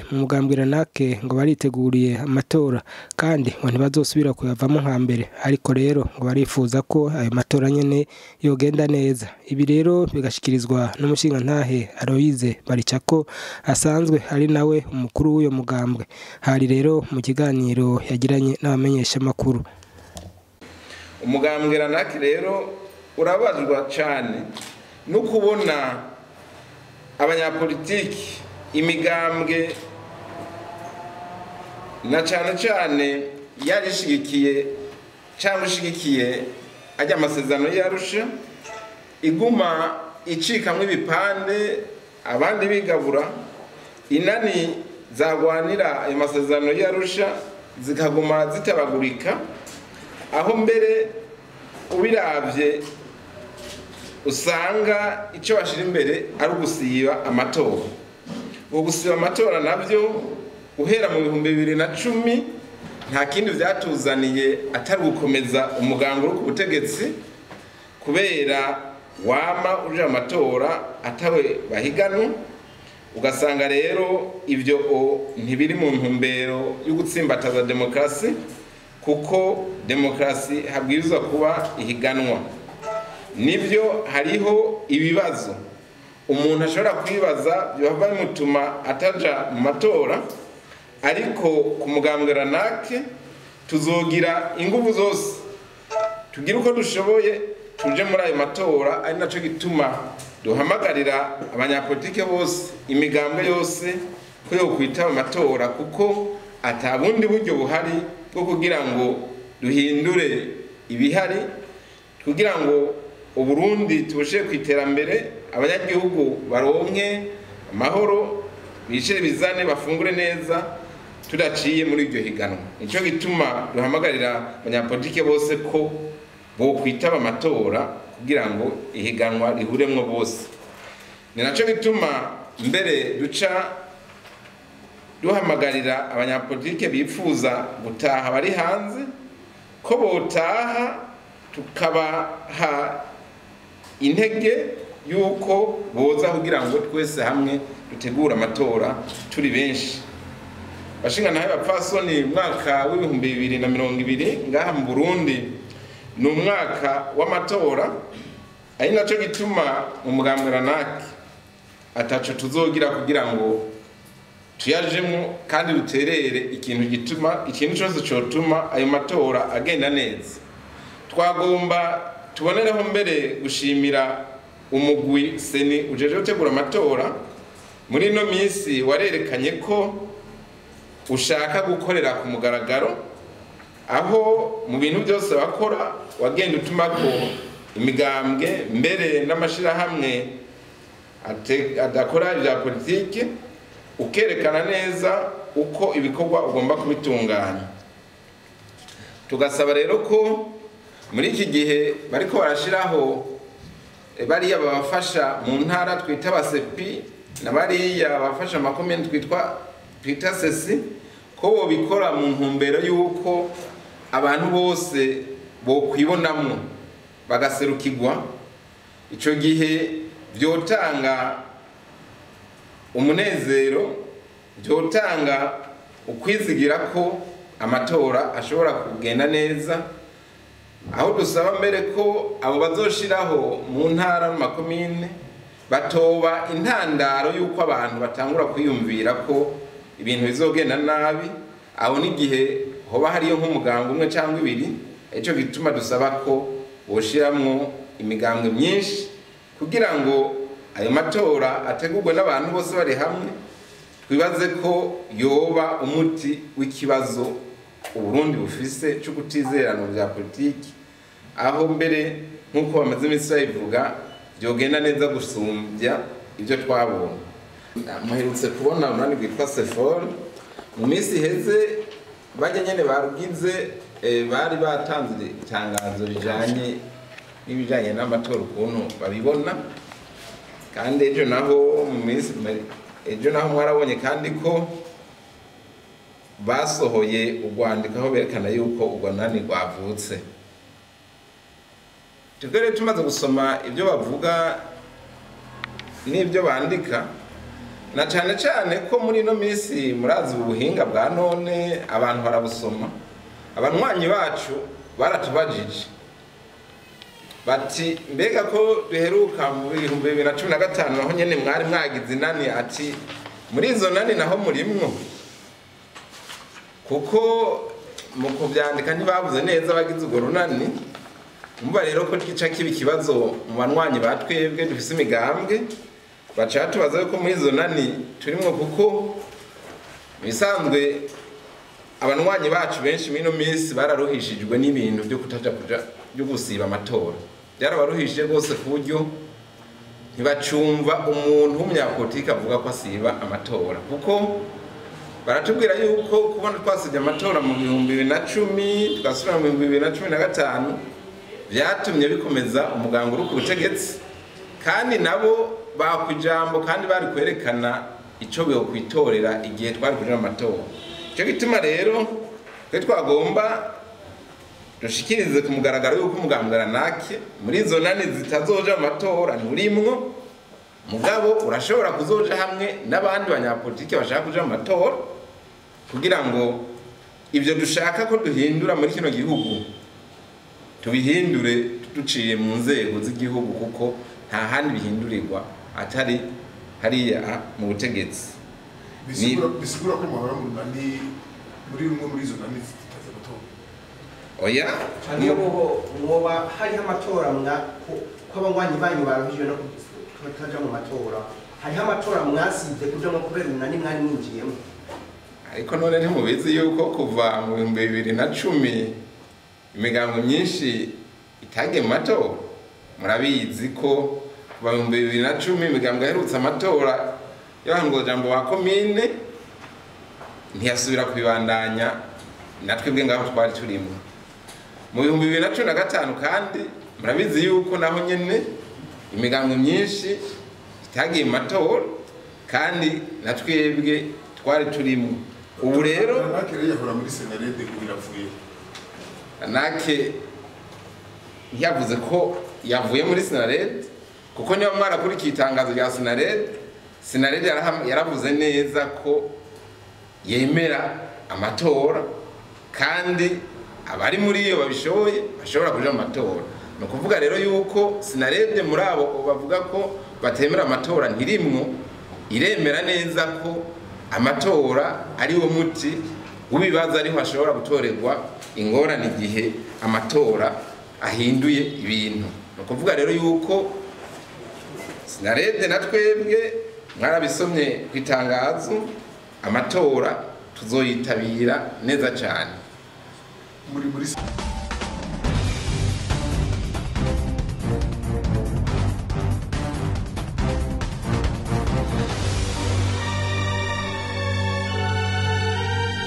mu mugambwe ranake ngo bariteguriye amatora kandi ngo ntibazosubira kuyavamo nka mbere ariko rero ngo barifuza ko ayo matora nyene yogenda neza ibi rero bigashikirizwa n'umushingantahe Aloise Baricako asanzwe ari nawe umukuru w'uyo mugambwe hari rero mu kiganiro yagiranye n'abamenyeshamakuru umugambwe ranake rero urabazwa cyane no kubona abanyapolitiki imigambwe na cyane cyane yarishigikiye cyangwa ishigikiye ajya amasezerano yarusha iguma icikamwo ibipande abandi bigabura inani zagwanira ayo masezerano yarusha zikaguma zitabagurika aho mbere ubirabye usanga icyo bashyira imbere ari ugusiba amatora ubu gusiba amatora nabyo guhera mu bihumbi bibiri na cumi nta kindi byatuzaniye atari gukomeza umuganga uri ku butegetsi kubera wama uje amatora atawe bahiganwa ugasanga rero ibyo ntibiri mu ntumbero yo gutsimbataza demokarasi kuko demokarasi habwirizwa kuba ihiganwa nibyo hariho ibibazo umuntu ashobora kwibaza byaba bimutuma ataja mu matora ariko ku mugambwe ranake tuzogira ingufu zose tugire uko dushoboye tuje muri ayo matora ari nacyo gituma duhamagarira abanyapolitike bose imigambwe yose ko yo kwitaba amatora kuko atabundi buryo buhari bwo kugira ngo duhindure ibihari kugira ngo uburundi tubushe ku iterambere abanyagihugu baronke amahoro bicire bizane bafungure neza tudaciye muri iryo higanwa nicyo gituma duhamagarira abanyapolitike bose ko bo kwitaba amatora kugira ngo ihiganwa rihuremwo bose ni nacyo gituma mbere duca duhamagarira abanyapolitike bifuza gutaha bari hanze ko botaha tukabaha intege y'uko boza kugira ngo twese hamwe dutegure amatora turi benshi bashinga nawe bapfasoni mwaka w'ibihumbi bibiri na mirongo ibiri ngaha mu burundi ni umwaka w'amatora ari nacyo gituma mu mugambwe ranake ataco tuzogira kugira ngo tuyajemo kandi duterere ikintu gituma ikintu cyose cyotuma ayo matora agenda neza twagomba tubonereho mbere gushimira umugwi seni ujeje gutegura amatora muri ino minsi warerekanye ko ushaka gukorera ku mugaragaro aho mu bintu byose bakora wagenda utuma ko imigambwe mbere n'amashyirahamwe adakora ibya politiki ukerekana neza uko ibikorwa ugomba kubitunganya tugasaba rero ko muri iki gihe bariko barashyiraho bariya babafasha mu ntara twita abasepi na bariya babafasha amakomini twitwa twita sesi ko bobikora mu ntumbero y'uko abantu bose bokwibonamwo bagaserukirwa icyo gihe byotanga umunezero byotanga ukwizigira ko amatora ashobora kugenda neza aho dusaba mbere ko abo bazoshiraho mu ntara n'amakomine batoba intandaro y'uko abantu batangura kwiyumvira ko ibintu bizogenda nabi aho n'igihe hoba hariyo nk'umuganga umwe cyangwa ibiri icyo gituma dusaba ko boshiramwo imigambwe myinshi kugira ngo ayo matora ategurwe n'abantu bose bari hamwe twibaze ko yoba umuti w'ikibazo uburundi bufise cyo kutizerana bya politiki aho mbere nk'uko bamaze iminsi bayivuga byogenda neza gusumbya ibyo twabonye muherutse kubona umunani rwitwa sefor mu minsi iheze bajya nyine barugize bari batanze itangazo rijanye n'ibijanye n'amatora ukuntu babibona kandi ejo naho mu minsi ejo naho mwarabonye kandi ko basohoye urwandiko aho berekana yuko urwo nani rwavutse tugere tumaze gusoma ibyo bavuga n'ibyo bandika na cyane cyane ko muri ino minsi murazi ubu buhinga bwa none abantu barabusoma abanywanyi bacu baratubajije bati mbega ko duheruka mu bihumbi bibiri na cumi na gatanu naho nyine mwari mwagize inani ati muri izo nani naho murimwo kuko mu kubyandika ntibabuze neza abagize urwo runani mumva rero ko gica kiba ikibazo mu banywanyi ba twebwe dufise imigambwe baca tubaza yuko muri izo nani turimwo kuko mu bisanzwe abanywanyi bacu benshi muri ino minsi bararuhishijwe n'ibintu byo kutaja kuja byo gusiba amatora byarabaruhishije rwose ku buryo ntibacumva umuntu w'umunyapolitiki avuga ko asiba amatora kuko baratubwira yuko kubona twasibye amatora mu bihumbi bibiri na cumi tugasubira mu bihumbi bibiri na cumi na gatanu byatumye bikomeza umuganga uri ku butegetsi kandi nabo bakwa ijambo kandi bari kwerekana icyo kwitorera igihe twari kuja mu matora icyo gituma rero twe twagomba dushikirize ku mugaragaro yuko umugambwe ranake muri izo nani zitazoja mu matora nturimwo mugabo urashobora kuzoja hamwe n'abandi banyapolitiki bashaka kuja mu matora kugira ngo ibyo dushaka ko duhindura muri kino gihugu tubihindure duciye mu nzego z'igihugu kuko nta handi bihindurirwa atari hariya mu butegetsi bisigura ko muhora mu nani muri rumwe muri izo nani zitaza amatora oya niyo mubo mwoba hariho amatora mwa ko- ko abanywanyi banyu baruhijwe no kutaja mu matora hariho amatora mwasivye kujamwo kubera umunani mwari mwinjiyemo ariko none ntimubizi yuko kuva mu bihumbi bibiri na cumi imigambo myinshi itagiye mu matora murabizi ko kuva mu bihumbi bibiri na cumi imigambo yaherutse amatora y'abahangojambo ba komine ntiyasubira kubibandanya natwe bwe ngaho twari turimo mu bihumbi bibiri na cumi na gatanu kandi murabizi yuko naho nyene imigambo myinshi itagiye mu matora kandi na twebwe twari turimo ubu rero ranake rero yahora muri senarede ubu iravuye nake ntiyavuze ko yavuye muri sinared kuko niba mwarakurikiye itangazo rya sinared sinared yaraham- yaravuze neza ko yemera amatora kandi abari muri iyo babishoboye bashobora kuja mu matora ni ukuvuga rero yuko sinared muri abo bavuga ko batemera amatora ntirimwo iremera neza ko amatora ari wo muti w'ibibazo ariho hashobora gutorerwa ingorane igihe amatora ahinduye ibintu ni ukuvuga rero yuko sinarede na twebwe mwarabisomye ku itangazo amatora tuzoyitabira neza cyane muri muri